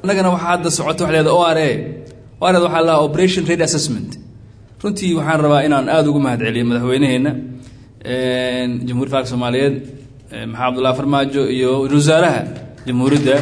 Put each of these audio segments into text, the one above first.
annagana waxaa hadda socota waxa leeda o r a o r a waxaa lahaa operation rate assessment runtii waxaan rabaa inaan aada ugu mahad celiyo madaxweyneheenna jamhuuriyadda faalka soomaaliyeed maxamed abdullahi farmaajo iyo ra-isul wasaaraha jamhuuriyadda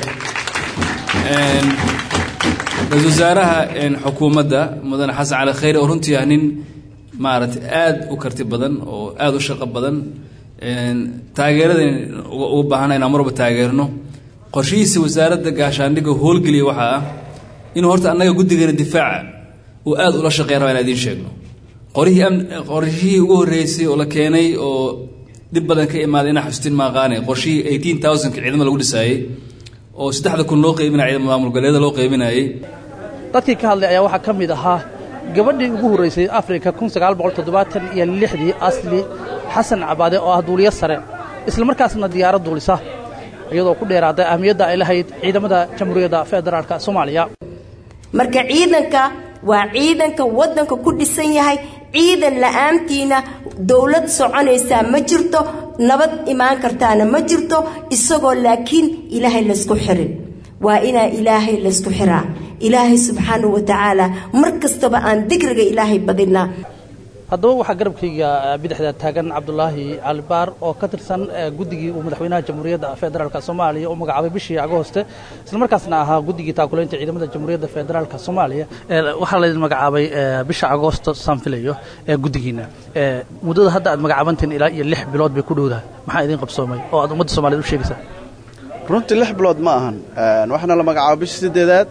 ra-isul wasaaraha xukuumadda mudane xasan cali khayre oo runtii ah nin maaragtay aada u karti badan oo aada u shaqo badan taageeradan uga baahana inaan marwalba taageerno qorshihiisa wasaaradda gaashaandhigga howlgeliya waxaa ah inuu horta annaga guddigeena difaaca uu aada ula shaqeyn raba inaan idiin sheegno qorihii am qorshihii ugu horreysay oo la keenay oo dhib badan ka imaaday inaa xustin maaqaane qorshihii eighteen thousandka ciidamada lagu dhisaayey oo saddexda kun loo qeybinaya ciidamada maamul goboleeda loo qeybinayay dadkii ka hadlay ayaa waxaa ka mid ahaa gabadhii ugu horraysay afrika kun sagaal boqol toddobaatan iyo lixdii asli xasan cabaade oo ah duuliyo sare isla markaasna diyaarad duulisa iyadoo ku dheeraaday ahmiyadda ay lahayd ciidamada jamhuuriyadda federaalka soomaaliya marka ciidanka waa ciidanka waddanka ku dhisan yahay ciidan la'aantiina dowlad soconaysaa ma jirto nabad imaan kartaana ma jirto isagoo laakiin ilaahay laysku xirin waa inaa ilaahay laysku xiraa ilaahay subxaanahu wa tacaala mar kastaba aan digriga ilaahay badinaa haddaba waxaa garabkayga bidixda taagan cabdulaahi calibaar oo ka tirsan guddigii uu madaxweynaha jamhuuriyadda federaalka soomaaliya u magacaabay bishii agooste islamarkaasna ahaa guddigii taakulaynta ciidamada jamhuuriyadda federaalka soomaaliya waxaa laydin magacaabay bisha agoosto saan filayo ee guddigiina muddada hadda aad magacaabantiin ilaa iyo lix bilood bay ku dhowdahay maxaa idin qabsoomay oo aad ummadda soomaaliyed u sheegaysaa runtii lix bilood ma ahan waxaana la magacaabay bishii siddeedaad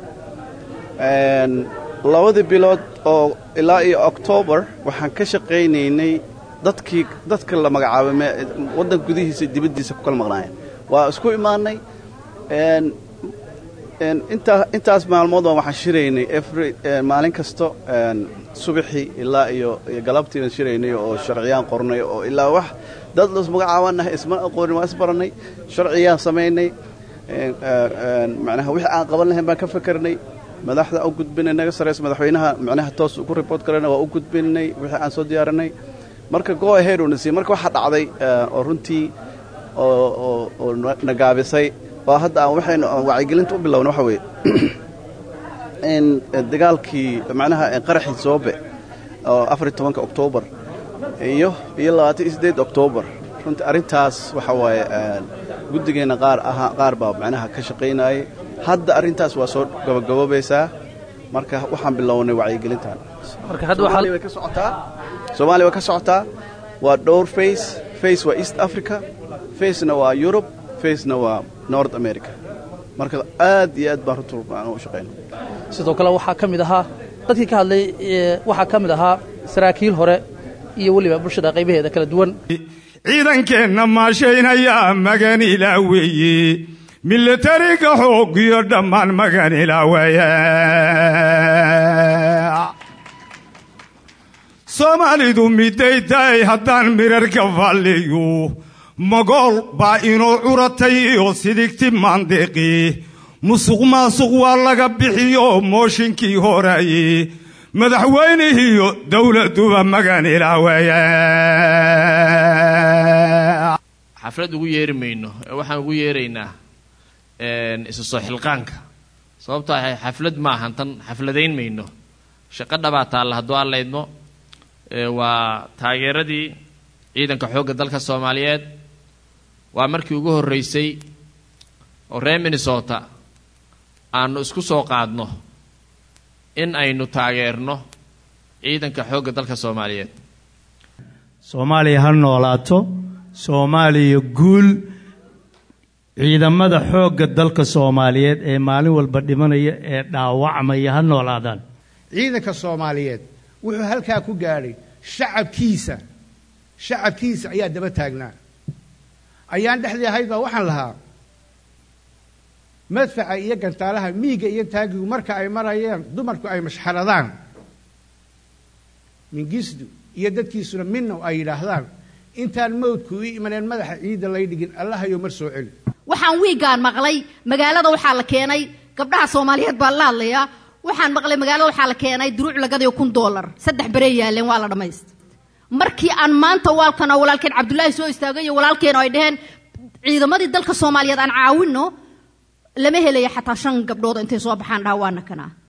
labadii bilood oo ilaa iyo octoobar waxaan ka shaqaynaynay dadkii dadka la magacaabay waddan gudihiisa dibaddiisa ku kala maqnaayeen waa isku imaannay intaa intaas maalmoodba waxaan shiraynay every maalin kasto subaxii ilaa iyo iyo galabtiiban shiraynay oo sharciyaan qornay oo ilaa wax dad las magacaabannahay isma aqoonin waa isbarannay sharciyaan samaynay macnaha wixii aan qaban lahayn baan ka fakarnay madaxda u gudbinay naga saraysa madaxweynaha macnaha toos ku report garayna waa u gudbinay wixii aan soo diyaarinay marka go ahead uuna siiyey marka waxaa dhacday oo runtii oo oo oo nagaabisay waa hadda aan waxaynu wacyigelinta u bilowna waxa weeye in dagaalkii macnaha qaraxii soobe oo afar tobanka oktoobar iyo iyo labaatan iyo siddeed oktoobar runtii arrintaas waxa waaye guddigeenna qaar ahaa qaar baa macnaha ka shaqaynayay hadda arrintaas waa soo gabagaboobaysaa marka waxaan bilownay wacyigelintan soomaaliya way ka socotaa soomaaliya way ka socotaa waa dhowr face face waa east africa facena waa yurub facena waa north america marka aad iyo aad baan runta u shaqayna sidoo kale waxaa ka mid ahaa dadkii ka hadlay waxaa ka mid ahaa saraakiil hore iyo weliba bulshada qaybaheeda kala duwan ciidankeenna maashaynaya magan ilaa weeye milatariga xoogiyo dhammaan magan ilaa weeye soomaalidu miday tahay haddaan mirarka falliyo magool baa inoo curatay iyo sidigti maandeeqi musuq maasuq waa laga bixiyo mooshinkii horaye madaxweynihiiyo dowladduba magan ilaa weeye xaflad ugu yeeri mayno ee waxaan ugu yeeraynaa isu soo xilqaanka sababtoo ahay xaflad ma ahan tan xafladayn mayno shaqo dhabaa taalla hadduu aan laydmo waa taageeradii ciidanka xoogga dalka soomaaliyeed waa markii ugu horreysay oo reer minnesota aanu isku soo qaadno in aynu taageerno ciidanka xoogga dalka soomaaliyeed soomaaliya ha noolaato soomaaliya guul ciidamada xoogga dalka soomaaliyeed ee maalin walba dhimanaya ee dhaawacmaya ha noolaadaan ciidanka soomaaliyeed wuxuu halkaa ku gaadhay shacabkiisa shacabkiisa ayaa daba taagnaa ayaan dhexdii ahayd baa waxaan lahaa madfaca iyo gantaalaha miiga iyo taagigu marka ay marayeen dumarku ay mashxaradaan mingisdu iyo dadkiisuna minnow ay yidhaahdaan intaan mawdku ii imaneen madaxa ciidda lay dhigin allahayow mar soo celi waxaan wiigaan maqlay magaalada waxaa la keenay gabdhaha soomaaliyeed baa la hadlayaa waxaan maqlay magaalada waxaa la keenay duruuc lagadayo kun doolar saddex berey yaaleen waa la dhammaysta markii aan maanta waalkan oo walaalkeen cabdullaahi soo istaagay iyo walaalkeen oo ay dhaheen ciidamadii dalka soomaaliyeed aan caawinno lama helaya xataa shan gabdhood intay soo baxaan dhaha waana kanaa